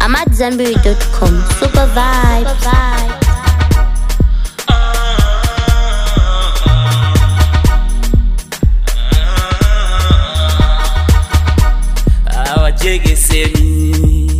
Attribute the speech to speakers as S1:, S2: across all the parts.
S1: AmadZanbury.com. Super vibe.
S2: awajegeseni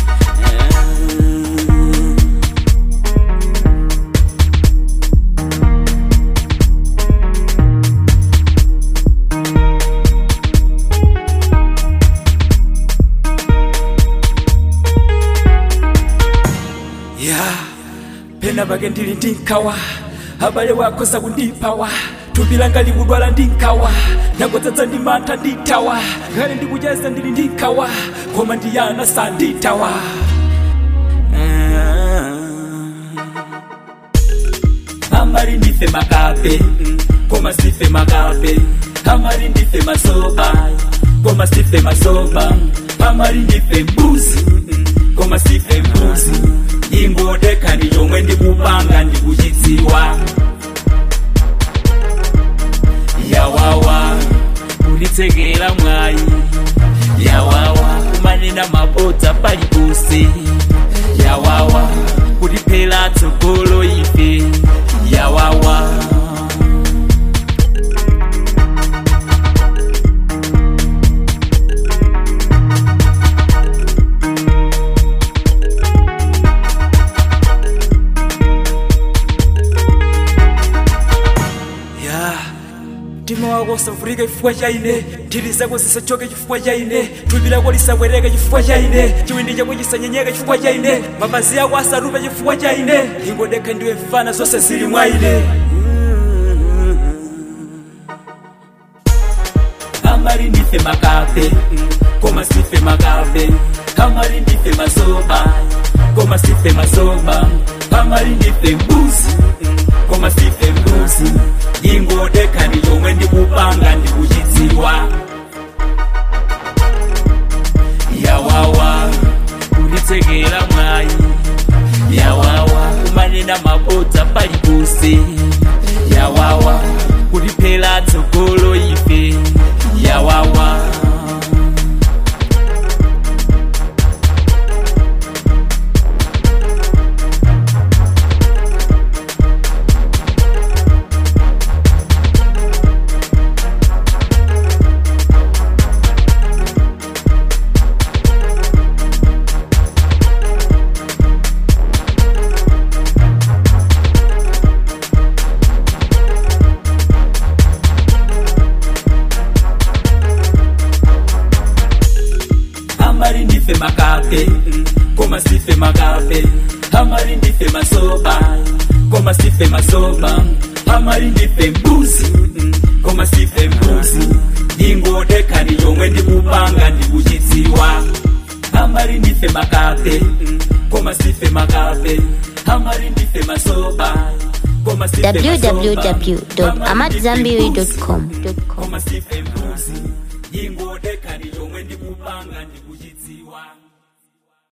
S2: ya pena pake ndili ndinkawa abale wakosa kundipawa thupi langa likudwala ndinkawa nagodzadza ndi mantha nditawa ngale ndikucheza ndili ndinkawa koma ndiyana sanditawa amali ndife makape koma sife makape amali ndife masoba koma sife masoba amali ndife mbuzi koma sife mbuzi ingodeka ndi chomwe ndikupanga ndikuchidziwa yawawa kulitsekera mwayi yawawa kumanena mabodza paliponse yawawa kutiphera tsogolo ife yawawa ya mtima wako usavulike chifukwa cha ine nthiti zako zisachoke chifukwa cha ine thupi lako lisabwereke chifukwa cha ine chiwindi chako chisanyenyeke chifukwa cha ine mapazi ako asarupe chifukwa cha ine ingodekha ndiwe mfana zonse zili mwa ine amali ndife makape koma sife makape amali ndife masoba koma sife masoba amali ndife mbuzi koma sife mbuzi ingodeka ndi chomwe ndikupanga ndikuchidziwa yawawa kulitsekera mwayi yawawa kumanena mabodza paliponse yawawa kutiphera tsogolo ife yawawa amali ndife makape koma sife makape amali ndife masoba koma sife masoba amali ndife mbuzi koma sife mbuzi ingodeka ndi chomwe ndikupanga ndikuchidziwa amali ndife makape koma sife makape amali ndife masoba koma sife masoba.
S1: www.amadzanbury.com.
S2: koma sife mbuzi ingo